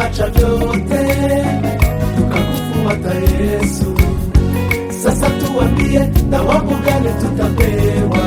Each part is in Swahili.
tumeacha vyote tukakufuata Yesu. Sasa tuambie, thawabu gani tutapewa?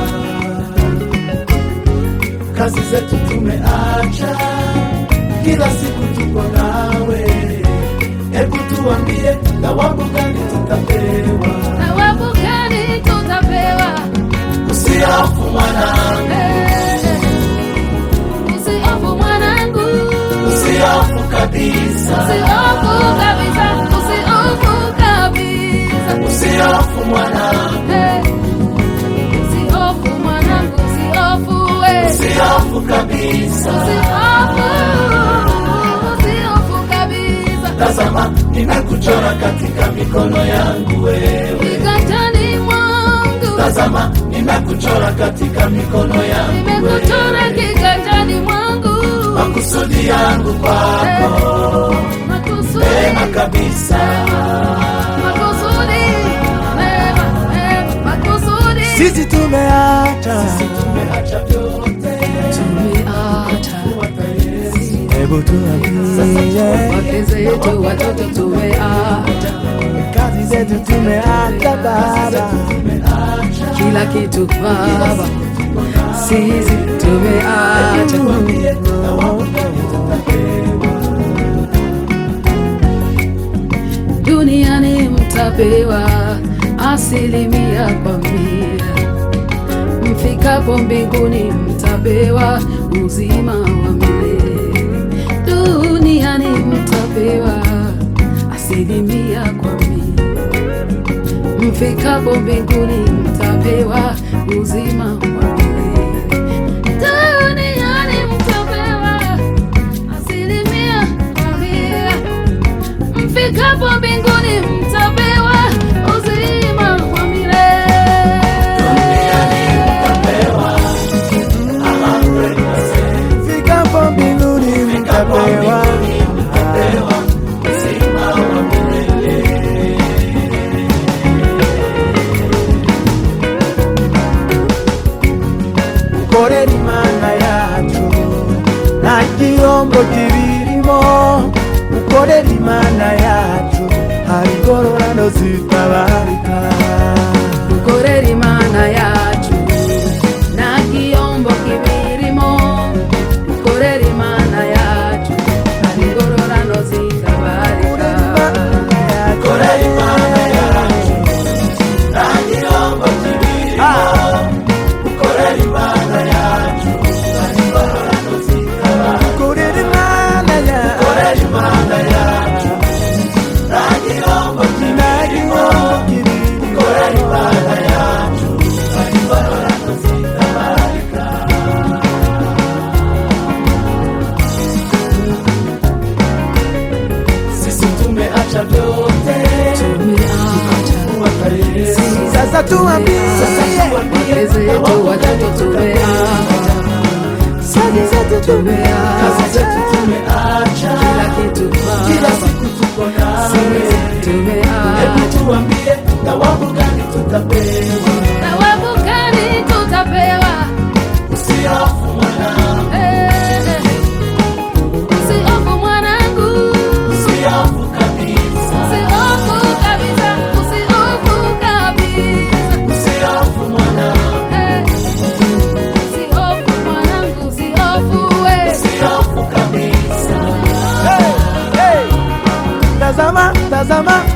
Kazi zetu tumeacha, kila siku tuko nawe. Hebu tuambie, thawabu gani tutapewa? Thawabu gani tutapewa? Usihofu mwanangu, Eh, Usihofu mwanangu, usihofu kabisa, usihofu kabisa, usihofu kabisa. usihofu mwanangu, Eh, Usihofu mwanangu, usihofu we. usihofu kabisa. Usihofu, usihofu kabisa. Tazama, nimekuchora katika mikono yangu wewe. Kiganjani mwangu, Tazama, nimekuchora katika mikono yangu nimekuchora wewe. kiganjani mwangu. Makusudi yangu kwako Makusudi, mema kabisa. makusudi, mema, mema, makusudi. Sisi tumeacha, Tumeacha vyote Tumeacha kufuata Yesu. hebu tuambie, wake zetu, watoto tumeacha kazi zetu tumeacha Baba, Tumeacha kila kitu Baba, sisi tumeacha tuambie, thawabu gani tutapewa? duniani mtapewa asilimia kwa mia, mfikapo mbinguni mtapewa uzima wa milele. Duniani mtapewa asilimia kwa mia, mfikapo mbinguni mtapewa uzima wa milele. Duniani mtapewa asilimia kwa mia mfikapo mbinguni mtapewa uzima wa milele. Duniani mtapewa 100%. fikapo mbinguni mtapewa Mtapewa uzima wa milele. korera imana yacu nta gihombo kibirimo ukorera imana yacu hari ingororano zitabarika Korera imana yacu nta gihombo kibirimo. Korera imana yacu hari ingororano zitabarika. Korera Imana yacu, nta gihombo kibirimo. Korera Imana yacu, nta ngororano zitabarika. korera imana yacu Korera Imana yacu, nta gihombo nta kibirimo. gihombo kibirimo Korera Imana yacu, nta ngororano zitabarika. Sisi tumeacha vyote Tumeacha kufuata Yesu. sasa tuambie wake zetu, watoto tumeacha, sadi zetu tumeacha Kazi zetu tumeacha, kila kitu kila Baba. siku tuko nawe. Hebu tumeacha tuambie, thawabu gani tutapewa? thawabu gani tutapewa? Usihofu mwanangu, Eh, Usihofu mwanangu, usihofu kabisa, usihofu kabisa, usihofu kabisa. usihofu mwanangu, Eh, Usihofu mwanangu, usihofu we. usihofu kabisa. Hey, hey. Tazama, tazama,